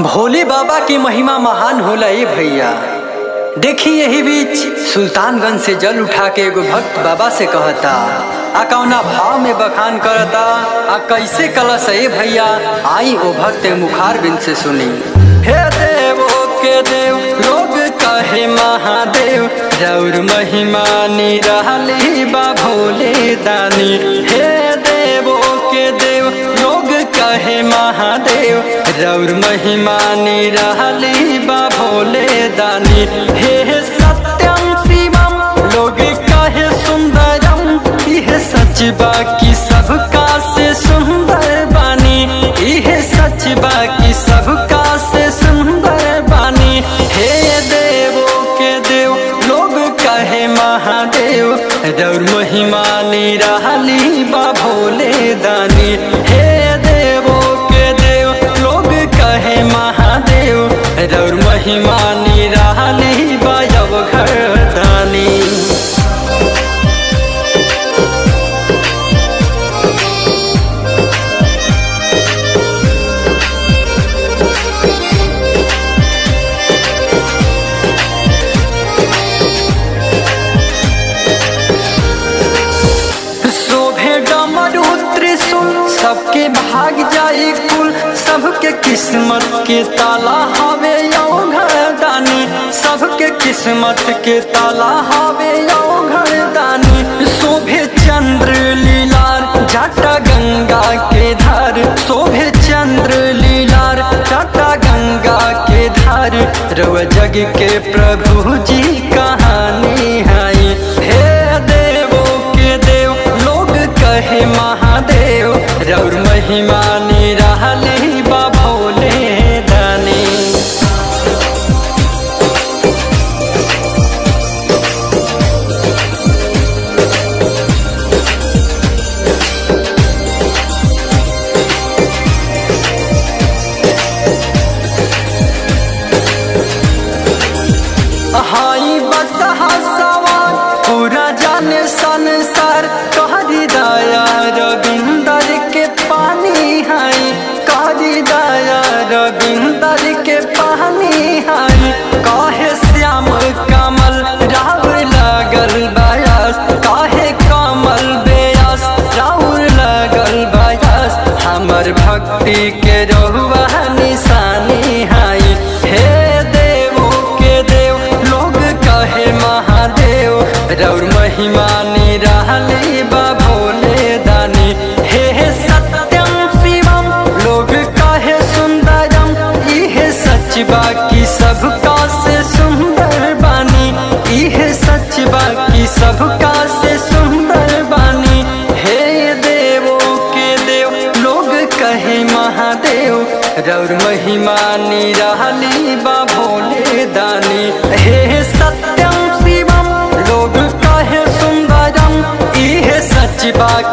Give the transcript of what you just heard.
भोले बाबा की महिमा महान होला ए भैया देखी यही बीच सुल्तानगंज से जल उठा के एगो भक्त बाबा से कहता आ कौना भाव में बखान करता आ कैसे कलश ए भैया आई ओ भक्त मुखार बिन से सुनी हे देवो के देव लोग कहे महादेव रौर महिमा निराली बा भोले दानी हे देवो के देव लोग कहे महादेव रौर महिमा निराली बा भोले दानी हे सत्यम शिवम लोग कहे सुंदरम यह सच बा की सबका से सुंदर बानी यह सच बा की सबका से सुंदर बानी हे देवो के देव लोग कहे महादेव रौर महिमा निराली बा भोले दानी हे देवो के देव लोग कहे महादेव रौर महिमा निराली बा घर दानी शोभे डमरू त्रिशूल सबके भाग जाए कुल सबके किस्मत के ताला हवे दानी सबके किस्मत के ताला हवे दानी शोभे चंद्र लीलार जाटा गंगा के धार शोभे चंद्र लीलार जाटा गंगा के धार रव जग के प्रभु जी कहानी है हे देवो के देव लोग कहे महादेव रौर महिमा निराली बा भोले दानी हाई बसहा सवार पूरा जाने संसार कहरी दया रविंदर के पानी हाई कहरी दया रविंदर के पानी हाई कहे श्याम कमल राहुल लगल बयास कहे कमल बेयास राहुल लगल बयास हमर भक्ति के रहुआ निशानी हाई हे देवो के देव लोग कहे महादेव रौर महिमा निराली बा भोले दानी हे सत्यम शिवम लोग कहे सुंदरम इह सच बा की सबका से सुंदर बानी इह सच बा की सबका से सुंदर बानी हे देवो के देव लोग कहे महादेव रौर महिमा निराली बा भोले दानी हे सत्यम शिवम लोग कहे सुंदरम इह सच बा